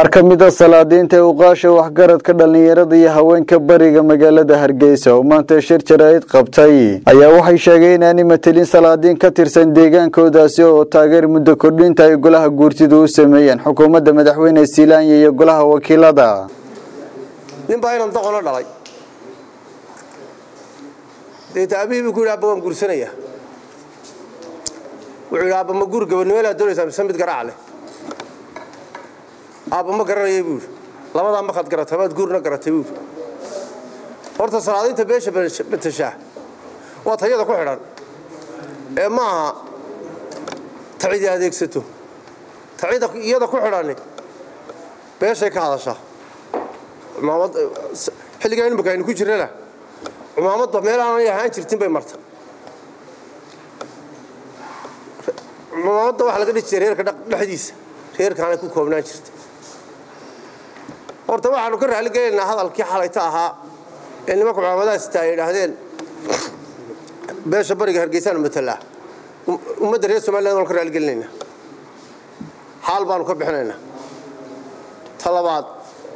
qaar ka mid a salaadiinta ee uqaasha waxgaradka dhallinyarada iyo haweenka bariga magaalada hargeysa oo maanta shir jaraa'id qabtay ayaa waxay sheegeen inaanay matelin salaadiin ka tirsan deegaankoodaasi oo taageer muddo kordhinta ay golaha guurtidu u sameeyeen xukuumadda madaxweyne silaanya iyo golaha wakiilada nin baa inan doqono dhalay deeta aabihii buu ku yidhi abba waan guursanaya wuxuu yidhi abba ma guur gabadnimeelaa doonaysaa mise mid garaac leh aabba ma garanayay buu yidhi labadaa makaad garatay maad guurna garatay buu yidhi horta salaadiinta beesha batashaa waa tayada ku xidhan ee ma aha tacidi adeegsato tacida iyada ku xidhani beeshay ka hadashaa cumaamad xilligaa imika aynu ku jirnana cumaamadba meel aanay ahaan jirtin bay marta cumaamadda waxaa laga dhihi jiray reerka dhexdiisa reerkaanay ku koobnaan jirta horta waxaanu ka raali gelaynaa hadalkii xalayta ahaa ee nimanka cumaamadahaasita ay idhaahdeen beesha bariga hargeysaan matalaa ummadda reer somaliland waanu ka raali gelinaynaa xaal baanu ka bixinaynaa ta labaad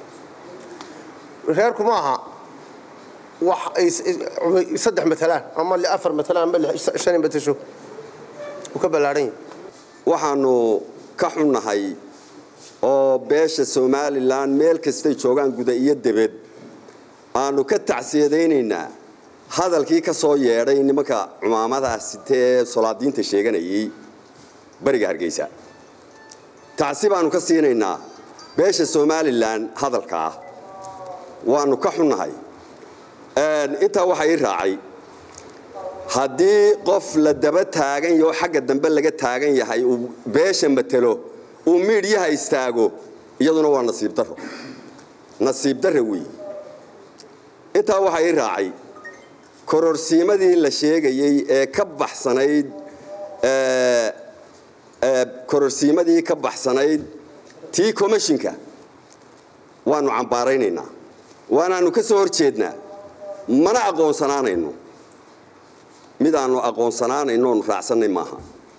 reerku ma aha wax ay saddex matalaan ama afar matalaan ama shan matasho uu ka ballaadhan yahay waxaanu ka xunnahay oo beesha somalilan meel kastay joogaan guda iyo debed aanu ka tacsiyadaynaynaa hadalkii ka soo yeedhay nimanka cumaamadaasitee solaadiinta sheeganayay bariga hargeysa tacsi baanu ka siinaynaa beesha somalilan hadalkaa waanu ka xunnahay intaa waxaa ii raacay haddii qof la daba taagan yaho xagga dambe laga taagan yahay uu beesha matelo uu miidhyaha istaago iyaduna waa nasiib daro nasiib darra weeye intaa waxaa ii raacay kororsiimadii la sheegayey ee ka baxsanayd kororsiimadii ka baxsanayd tii commishinka waanu cambaaraynaynaa waanaanu ka soo hor jeednaa mana aqoonsanaanayno mid aanu aqoonsanaanayno oonu raacsannay maaha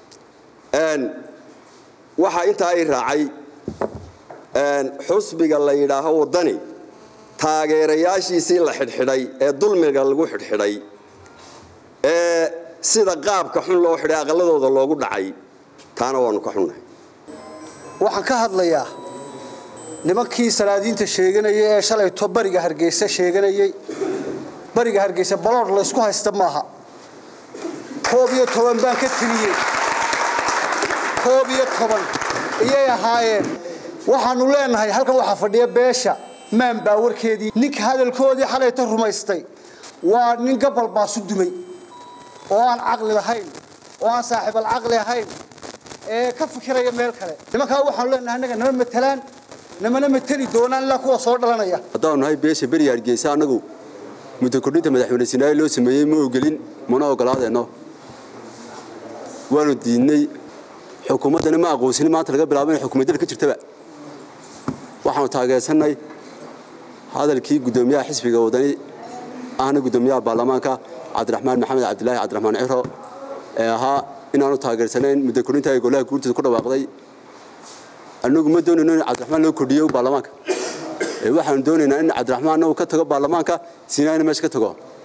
waxaa intaa i raacay xusbiga la yidhaaho waddani taageerayaashiisii la xidhxidhay ee dulmiga lagu xidhxidhay ee sida qaabka xun loo xidhay aqalladooda loogu dhacay taana waanu ka xunnahay waxaan ka hadlayaa nimankii salaadiinta sheeganayay ee shalayto bariga hargeysa sheeganayey bariga hargeysa baloodh laysku haysta maaha koob iyo toban baan ka teliyey koob iyo toban iyay ahaayeen waxaanu leenahay halkan waxaa fadhiya beesha maan baa warkeedii ninka hadalkoodii xalayta rumaystay waa nin gabal baasu dumay oo aan caqli lahayn oo aan saaxiibal caqli ahayn ee ka fikiraya meel kale nimankaa waxaanu leenahay annaga nama matalaan namana mateli doonaan ilaa kuwa soo dhalanaya haddaanu nahay beesha beriga hargeysa annagu muddo kordhinta madaxweyne sinaayo loo sameeyey ma ogelin mana ogolaadeenno waanu diidnay xukuumaddana ma aqoonsanin maanta laga bilaabo inay xukuumaddada ka jirtaba waxaanu taageersannay hadalkii guddoomiyaha xisbiga wadani ahna guddoomiyaha baarlamaanka cabdiraxmaan maxamed cabdilaahi cabdiraxmaan ciro ee ahaa inaanu taageersanayn muddo kordhinta ay golaha guurtida ku dhawaaqday annagu ma doonayno in cabdiraxmaan loo kordhiyo baarlamaanka waxaanu doonaynaa in cabdiraxmaanna uu ka tago baarlamaanka sinaayna meesha ka tago